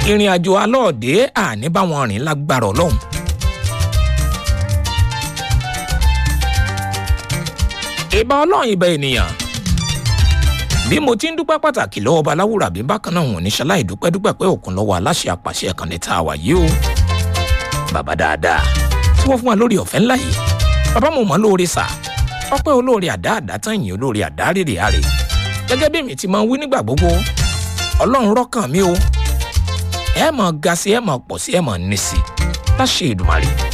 ìrìn àjò alọ́ọ̀dẹ́ àní báwọn rìn lágbára ọlọ́run. ìbá ọlọ́run ìbá ènìyàn bí mo ti ń dúpẹ́ pàtàkì lọ́wọ́ baláwùrà bí bákan náà wọn ní ṣaláì dúpẹ́ dúpẹ́ pé òkun lọ́wọ́ aláṣẹ àpàṣẹ ẹ̀kànnì tá a wà yìí o bàbá dáadáa tí wọ́n fún wa lórí ọ̀fẹ́ ńlá yìí bàbá mo mọ̀ lóore sà ọpẹ́ olóore àdá àdá tán yìí olóore àdá rèrè àrè gẹ́gẹ́ bí mi ti máa ń wí nígbà gbogbo ọlọ́run rọ́kàn mi o ẹ mọ̀ ga sí ẹ mọ̀ pọ̀ sí ẹ mọ̀ ní sí láṣẹ ìdùmarè